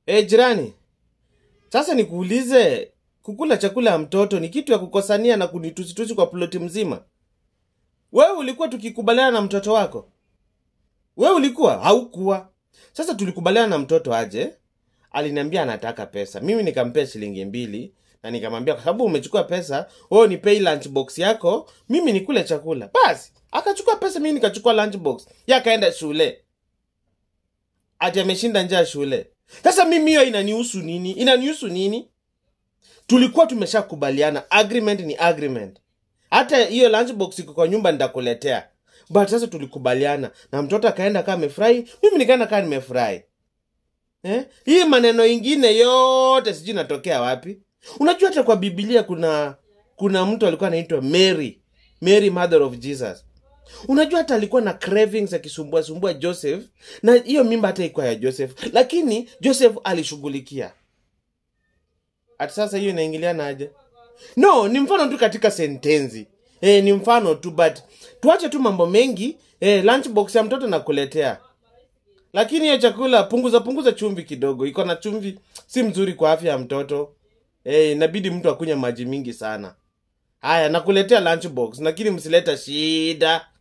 E, jirani, sasa nikuulize, kukula chakula ya mtoto ni kitu ya kukosania na kunitusitusi kwa ploti mzima? Wewe ulikuwa tukikubaliana na mtoto wako? Wewe ulikuwa? Haukuwa. Sasa tulikubaliana na mtoto aje, aliniambia anataka pesa, mimi nikampea shilingi mbili na nikamwambia kwa sababu umechukua pesa, wewe ni pay lunch box yako, mimi nikule chakula. Basi akachukua pesa, mimi nikachukua lunch box, yeye akaenda shule ati ameshinda njaa shule. Sasa mimi hiyo inanihusu nini? Inanihusu nini? Tulikuwa tumeshakubaliana, agreement ni agreement. Hata hiyo lunchbox iko kwa nyumba nitakuletea, but sasa tulikubaliana na mtoto akaenda kama amefurahi, mimi nikaenda kama nimefurahi. Eh? Hii maneno ingine yote sijui natokea wapi. Unajua hata kwa Biblia kuna kuna mtu alikuwa anaitwa Mary, Mary mother of Jesus. Unajua hata alikuwa na cravings akisumbua sumbua Joseph, na hiyo mimba hata ikuwa ya Joseph, lakini Joseph alishughulikia. Ati sasa hiyo inaingiliana aje? No, ni mfano tu katika sentensi. Eh, ni mfano tu but tuache tu mambo mengi. Eh, lunchbox ya mtoto nakuletea. Lakini hiyo chakula punguza punguza chumvi kidogo. Iko na chumvi si mzuri kwa afya ya mtoto. Eh, inabidi mtu akunywe maji mingi sana. Haya, nakuletea lunchbox, lakini msileta shida.